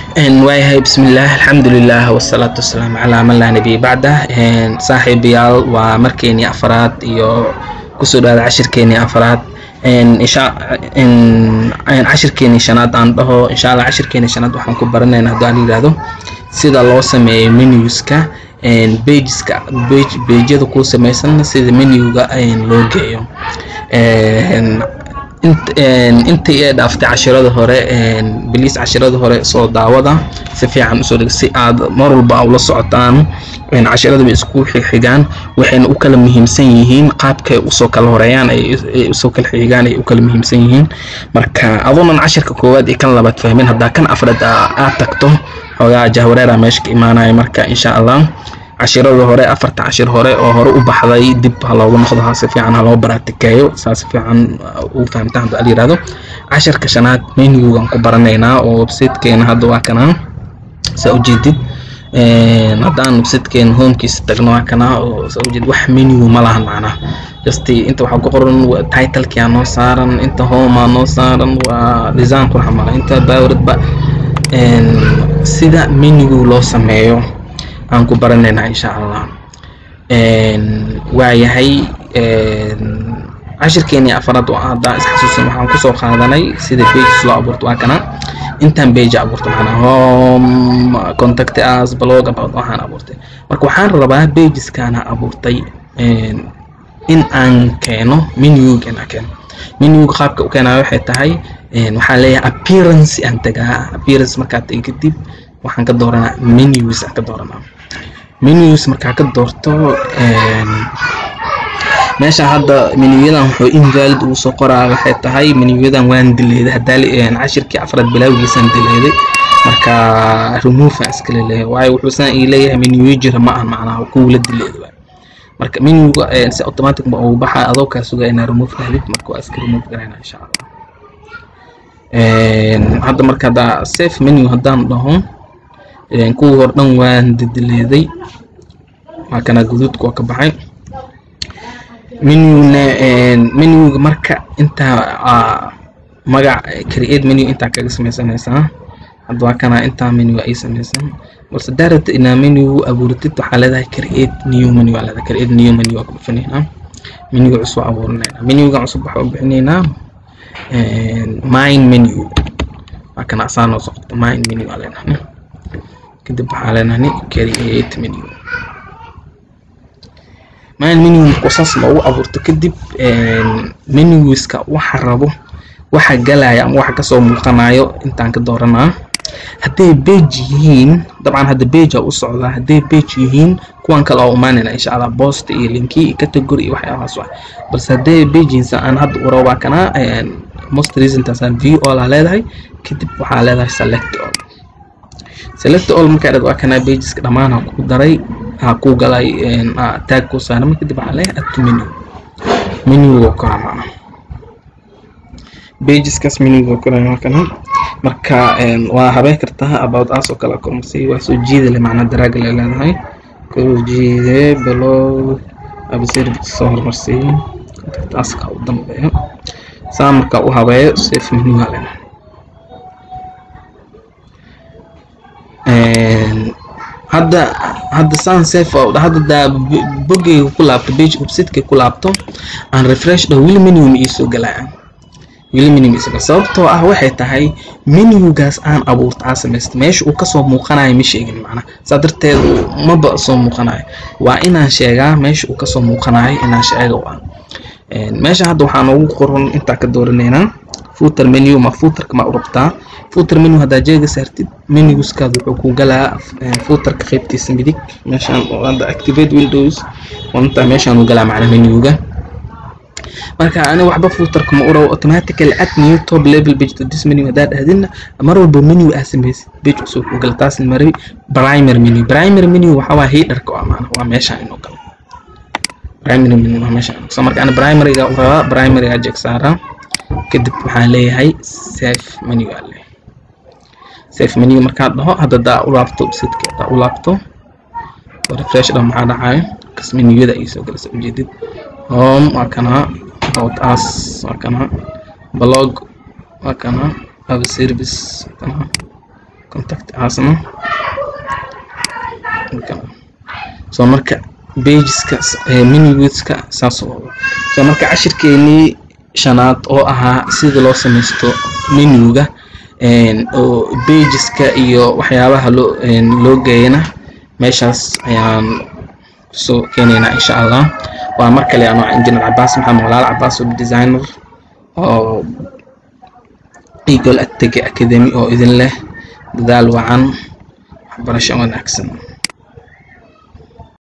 waayahay bismillaah alxamdulilah wasalaatu wasalaamu calaa man laa nabiy bacdah saaxiibayaal waa markeenii afaraad iyo kusoo dhawaada cashirkeenii afaraad cashirkeenii shanaad aan dhaho insha allah cashirkeenii shanaad waxaan ku baranaynaa haddii aan yidhaahdo sida loo sameeyo menuska pageska page pageyada kuu samaysan sida menuga loo geeyo intii ee dhaaftay cashirada hore biliis cashirada hore soo daawada si fiican usoo dhig si aad mar walba ula socotaan cashirada bay isku xigaan waxayna u kala muhiimsan yihiin qaabkay usoo kala horeeyaan ay usoo kala xigaan ay u kala muhiimsan yihiin marka adoonan cashirka koowaad iyo kan labaad fahmin haddaa kan afraad aad tagto xoogaa jahwareera meesha ka imaanaya marka insha allah cashirada hore afarta cashir hore oo hore u baxday dib ha loogu noqdo ha si fiican ha loo baraatikeeyo saa si fiican u fahamtaan hadda la yirahdo cashirka shanaad menugan ku baranaynaa oo websitekeena hadda waa kanaa saa ujeedid haddaan websitekeena homekiisa tagno waa kanaa oo saa ujeedid wax menu ma lahan macnaa just inta waxaa ku qoran titlekii aa noo saaran inta home aa noo saaran waa design qurxa mala inta bawradba sida menugu loo sameeyo aan ku baranaynaa insha allah waayahay cashirkeenii afaraad oo haddaan isxasuusin waxaan kusoo qaadanay sida pages loo abuurto waa kana intaan page abuurto macnaa home contact us blog about waxaan abuurtay marka waxaan rabaa pageskaana abuurtay in aan keeno menuga inaan keeno menuga qaabka u keenayo waxay tahay waxaan leeyahay appearance aan tagaa appearance markaad tagi kadib waxaan ka dooranaa menus aan ka dooranaa menus markaa ka doorto meesha hadda menuyadan wuxuu invalid ugu soo qoraa waxay tahay menuyadan waan dileeday hadaa cashirkii afraad bilawgiisaan dileeday marka remove aan iskala leeyahay waayo wuxuu saan ii leeyahay menuyo jira ma ahan macnaha kuwula dileeday waay marka menuga si automatic ma ugu baxa adoo kaa sugaa inaa remove rahdid marka waa iska remove garayna insha allah hadda marka haddaa safe menu haddaan dhaho kuwii hor dhan waan didileeday waa kana guduudka waa ka baxay menuna menuga marka intaa magac create menu intaa kaga samaysanaysaa hadda waa kana intaa menu ay samaysan balse daarata inaa menu abuuratid waxaa leedahay create new menu waa leedahay create new menu waa ku dhufanaynaa menuga cusub abuurinaynaa menuga cusub waxaa u bixinaynaa mine menu waa kana asaan oo soqoto mine menu waa leenahay kadib waxaa leenahay create menu mine menu markuu saas loogu abuurto kadib menuska waxa rabo waxa galaya ama waxa kasoo muuqanayo intaan ka dooranaa hadday page yihiin dabcan hadda page aa u socdaa hadday page yihiin kuwan kale oo imaanayna insha allah post iyo linki iyo category iyo waxyaabahaas wax balse hadday pages aan hadda u rabaa kana most recentaasaan view all aa leedahay kadib waxaa leedahay select all select all markaa dhad waa kana pageska dhammaan ha ku daray ha ku galay tag ku saaran kadib waxaa leeyahay add to menu menuga kora macna pageskaas menuga kora waa kana marka waa habeen kartaa about us oo kale kormarsiy waa soo jiidale macna daraaga le leedahay kor jiide below abservice soo hormarsiiy taaska u dambeeyo saa marka u habeeyo safe menuga lena hadda hadda saan safe hadda daa bogeyga ku laabto page websiteka ku laabto aan refresh dhaho weli menu ma iisoo galaa weli menu ma iisoo galaa sababtoo ah waxay tahay menugaas aan abuurta aa samaysta meesha uu kasoo muuqanayo ma sheegin macna saa darteed maba soo muuqanayo waa inaan sheegaa meesha uu kasoo muuqanayo inaan sheega u ah meesha hadda waxaa noogu qoran intaa ka dooranaynaa footer menu ma footerka ma u rabtaa footer menu haddaa jeega saartid menuskaada wuxuu ku galaa footerka qaybtiisa midig meeshaan hadda activate windows intaa meeshaan u galaa macna menuga marka ani waxba footerka ma u rabo automatically add new top level page to this menu haddaa dhahdina mar walba menu aa samaysid page cusub ku gala taas mari primary menu primary menu waxaa waa headerka waa macna waa meeshaan inuu galo primary menu waa meeshaan so marka ani primaryga u rabaa primaryga jeeg saaraa kadib waxaan leeyahay safe menu aa leeyahay safe menu markaad dhaho hadda daa u laabto websiteka daa u laabto refresh dhan maxaa dhacayo kas menuyada ay soo galaysa ujeedid home waa kana about us waa kana blog waa kana web service waa kana contact asna soo marka pageska minuteska saas oo soo marka cashirkeenii shanaad oo ahaa sida loo samaysto menuga oo pageska iyo waxyaabaha loo loo geeyana meeshaas ayaan kusoo keenaynaa insha allah waa mar kale anoo engineer cabaas maxamed walaal cabaas web designer oo eagle atege academy oo idin leh dadaal wacan waxbarasho wanaagsan